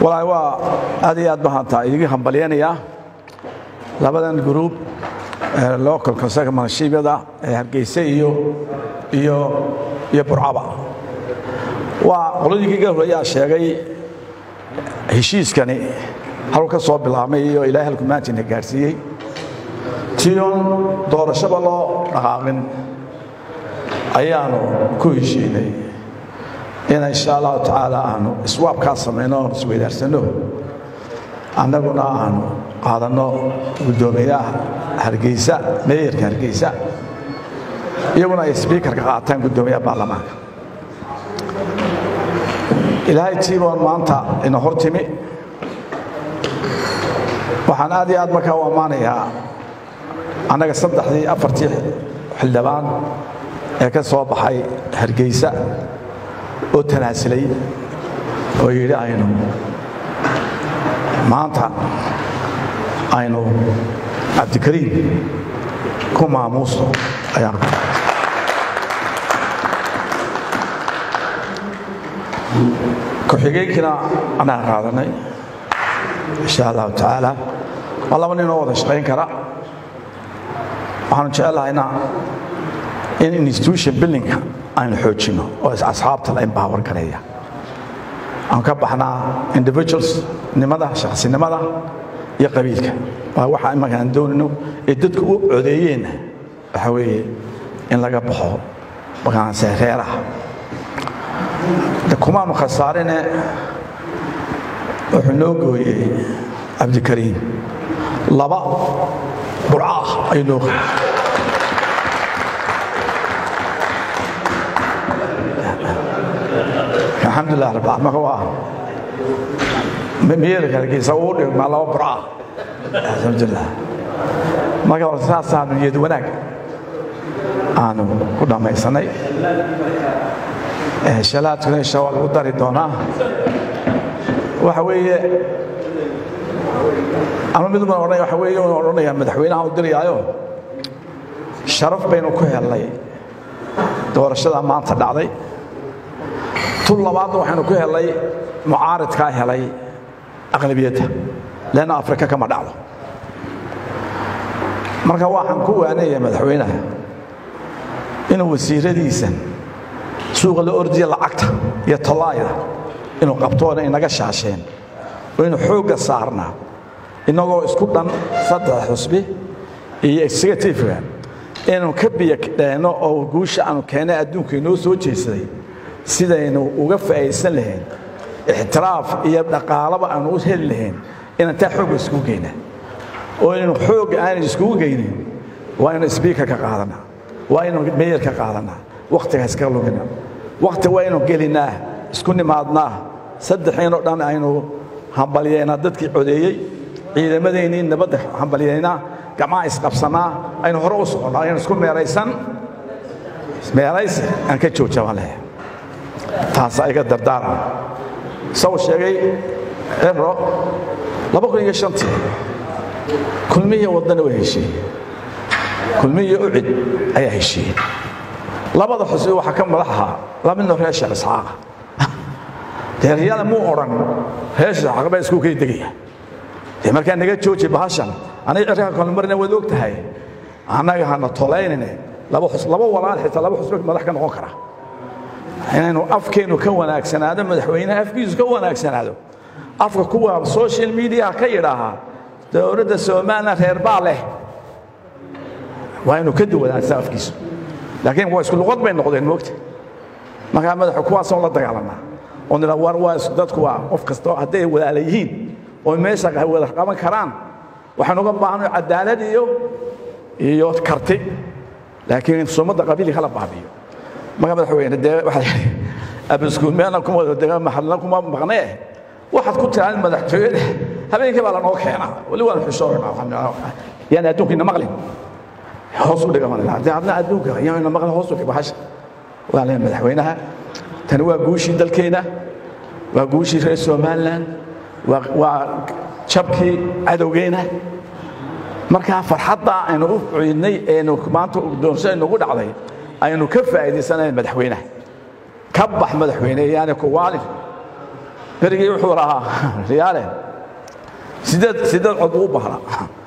walahi waa aad iyo aad bahantaa idigi hambalyanayaa labadan gruub local conservative ee hargeysa iyo iyo iyo burcaba waa qoladii ga horeeyaa sheegay heshiiskani halku ka soo bilaabmay iyo ilaahay halku maantina gaadhsiiyey tion doorashaba loo dhaqaaqin ayaanu ku heshiinay in insha allahu tacaala aanu iswaabkaa samayno oon isweydaarsano annaguna aanu qaadanno guddoomiyaha hargeysa meeyarka hargeysa iyaguna ay sbiikarka qaataan guddoomiyaha baarlamaanka ilaahay tiiboon maanta ina hor timi waxaan aad iyo aad markaa u ammaanayaa annaga saddexdii afartii xildhibaan ee ka soo baxay hargeysa oo tanaasilay oo yidhi aynu maanta aynu cabdikariim ku maamuusto ayaan ku-xigeenkiina annaga qaadanay insha allahu tacaala waa laba ninoo wada shaqayn kara waxaanu jecellahayna in institution buildingka aynu xoojinno oo asxaabta la empower gareeya aan ka baxnaa individuals nimada shakhsinimada iyo qabiilka waa waxa imaka aan doonayno ee dadku u codeeyeenna waxa weeye in laga baxo makaanse reeraha kumaanu khasaarine wuxuu noo gooyey cabdikariim laba burca ah ayuu noo gooyey alxamdulilah rabbil marka waa meerka hargeysa uu dhigmaa laba burca alxamdulilah marka saasaanu niyad wanaag aanu ku dhammaysanay shalaadkuna insha waa lagu dari doonaa waxa weeye ama mid uban odhanaya waxa weeye unu odhanaya madaxweynaha u dirayaayo sharaf baynu ku helnay doorashada maanta dhacday tun labaadna waxaynu ku helnay mucaaridkaa helay aqlabiyadda leanna afrika kama dhacdo marka waxaan ku waanaya madaxweynaha inuu wasiiradiisan suuqa la ordiya lacagta iyo tallaayda inuu qabtoona inaga shaasheen oo inu xoogga saarnaa innagoo isku dhan saddex xusbi iyo executiveka inuu ka biyadheenno oo guusha aanu keennay adduunka inoo soo jeesaday sidaynu uga faa'iidsan lahayn ixtiraaf iyo dhaqaalaba aanu u heli lahayn inaan taa xoogga iskugu geynaa oo inaynu xoogga aanan iskugu geynin waa inuu sbiiker ka qaadanaa waa inuu meeyar ka qaadanaa wakhtiga iskaga lumina wakhti waa inuu gelinaa isku nimaadnaa saddexeenoo dhan aynu hambalyeynaa dadkii codeeyey ciidamadaynii nabadda hambalyeynaa gacmaha isqabsannaa aynu hore u soconnaa aynu isku meeraysan meeraysi aan ka joojabaan lehe taasa iga dardaaran saw sheegay cibro laba kun iyo shantii kulmiya waddana waa heshiiyey kulmiya ucid ayaa heshiiyey labada xusbi waxaa ka madax ahaa laba midnoo reer sheekh isxaaqa deeryada muu odhan reer sheekh isxaaq baa isku kay degaya dee markaa naga jooji bahashan aniga cirka kalmarina waad og tahay annaga hana tolaynine laba xus laba walaal xitaa laba xusbi madax ka noqon kara inaynu afkeennu ka wanaagsanaado madaxweynaha afkiisu ka wanaagsanaado afka kuwa social mediaha ka yidhaahaa dowladda somalilan reer baa leh waa inuu ka duwanaagsaa afkiisu laakiin waa isku luqad bay noqdeen moogta markaa madaxu kuwaasoo la dagaalanaa oo nila war waa dadku waa qof kasta hadday walaala yihiin oo meesha wada qaban karaan waxaynu uga baahanay cadaalad iyo iyo karti laakiin sumadda qabiilka kala baabiyo marka madaxweyne dee waxaa yidhi abiskuul meelna kuma wada dega maxalna kuma maqnee waxaad ku tiraan madaxtooyada habeenkii baa lanoo keenaa weli waan xushoonaa yani adduunkiina maqlin hoos u dhiga dee adna adduunka yaana maqlin hoos u dhig bahasha waa lee madaxweynaha tani waa guushii dalkeena waa guushii reer somaliland waa jabkii cadowgeena markaa farxadda aynu u ciidnay eenu maanta doorasho aynugu dhacday aynu ka faa'iidaysanayn madaxweynaha ka bax madaxweyne yaani ku waalin berigii wuxuu lahaa riyaale sideed sideed cod buu u baahnaa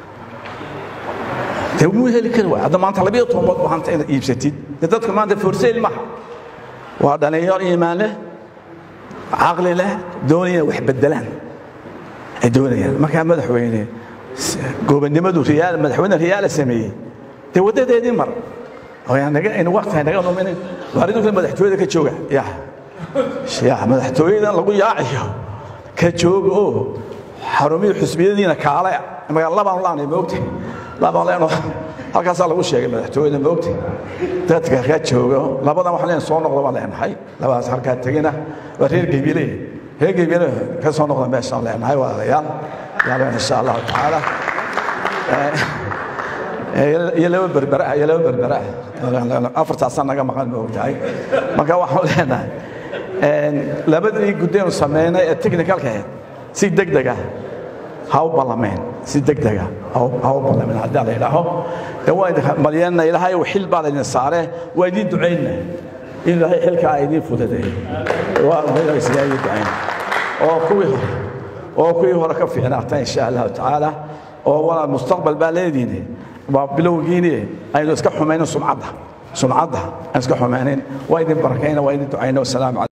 dee muu heli kari waay hadda maanta labiyo tobanbood baa hanta inaad iibsatid dee dadka maanta forseyl maha waa dhalinyaro iimaan leh caqli leh doonaya wax beddelaan ay doonayaan markaa madaxweyne gobonnimadu riyaal madaxweyne riyaala sameeyey dee waddadeedii mar naga waqti naga numinin waaridu madaxtooyada ka jooga ya ya madaxtooyada lagu yaaciyo ka jooga oo xarumihii xusbiyadiina kaale labaan laanay moogta labaan leenoo halkaasaa lagu sheegay madaxtooyada moogta dadka ka jooga labadan waxaan leenahay soo noqda baan leenahay labadaas halkaa tegina waa reer geybile reer geybile ka soo noqda meeshaan leenahay walaalayaal yaaleen insha allahu tacaala iyo laba berbera iyo laba berbera afartaasaa naga maqan ma ogtahay marka waxaan leenahay labadii guddeenu sameynay ee technicalka ahayd si degdega ha u ballameen si degdega ha u ballameen haddii la yidhaaho dee waa idin malyeena ilaahay xil baa laydin saare waa idiin ducayna in ilaahay xilkaa idiin fudadeeyo waa idiin ducayn oo kuwii hore oo kuwii hore ka fiicnaata insha allahu tacaala oo walaal mustaqbal baa leediine waa bilowgiini aynu iska xumaynin sumcadda sumcadda aan iska xumaynin waa idin barakayna waa idin ducayna wasalaamu